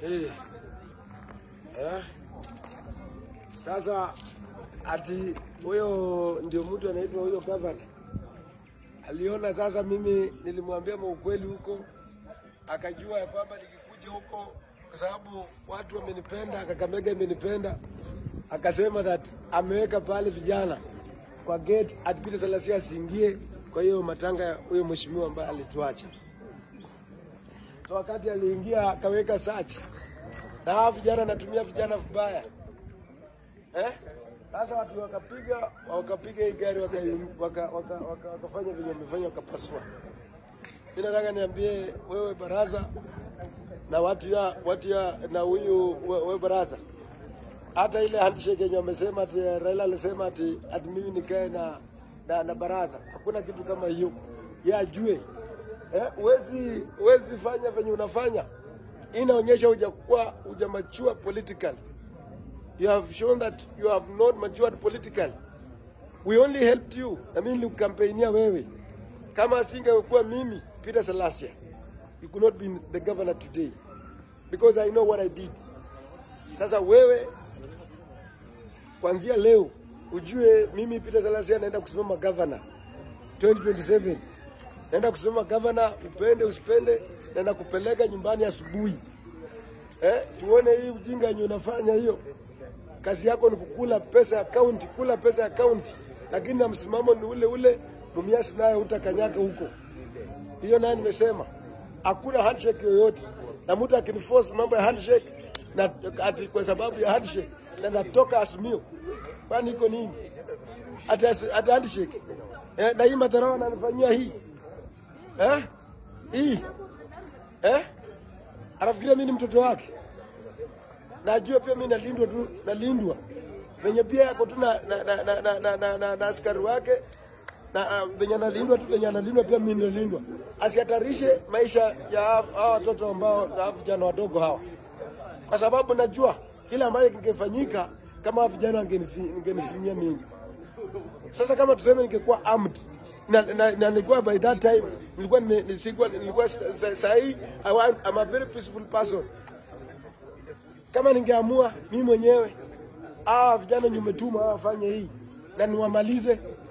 Eh. Eh. Sasa ati huyo ndio mtu anaitwa huyo gavana aliona sasa, mimi nilimwambia maukweli huko, akajua ya kwamba nikikuja huko kwa sababu watu wamenipenda, Kakamega imenipenda, akasema that ameweka pale vijana kwa gate ati Peter Salasya asiingie kwa hiyo matanga ya huyo mheshimiwa ambaye alituacha. So wakati aliingia akaweka search na hawa vijana anatumia vijana vibaya eh? Sasa watu wakapiga wakapiga hii gari wakafanya waka, waka, waka, wakafanya venye wamefanya wakapasua. Mimi nataka niambie wewe baraza na watu ya watu ya na huyu we- wewe baraza, hata ile handshake yenye wamesema ati Raila alisema ati ati mimi nikae na, na na baraza, hakuna kitu kama hiyo. Yeye ajue eh, uwezi uwezi fanya venye unafanya, Hii inaonyesha hujakuwa hujamachua politically you have shown that you have not matured politically. We only helped you. Na mimi nilikukampainia wewe. Kama asingekuwa mimi Peter Salasya, you could not be the governor today because I know what I did. Sasa wewe kuanzia leo ujue mimi Peter Salasya naenda kusimama governor 2027. Naenda kusimama governor, upende usipende, naenda kupeleka nyumbani asubuhi. Eh, tuone hii ujinga yenye unafanya hiyo. Kazi yako ni kukula pesa ya kaunti, kula pesa ya kaunti, lakini na msimamo ni ule ule. Mumias naye utakanyaga huko. Hiyo naye nimesema hakuna handshake yoyote, na mtu akiniforce mambo ya handshake na ati kwa sababu ya handshake na natoka Azimio, kwani iko nini? Ati asi- ati handshake eh, na hii madharau ananifanyia hii eh, hii eh, anafikiria mimi ni mtoto wake najua pia mimi nalindwa tu, nalindwa venye pia yako tu na, na, na, na, na, na, na, na, na askari wake na uh, venye analindwa tu venye analindwa pia mimi nalindwa, asihatarishe maisha ya hawa hawa watoto ambao hawa vijana wadogo hawa, kwa sababu najua kila ambayo kingefanyika kama hawa vijana wangenifi- wangenifinyia mimi. Sasa kama tuseme ningekuwa armed na, na, na nilikuwa by that time nilikuwa nime- nisikuwa nilikuwa sa- sa- sahi I want, I'm a very peaceful person kama ningeamua mimi mwenyewe hawa vijana nimetuma hawa wafanye hii na niwamalize,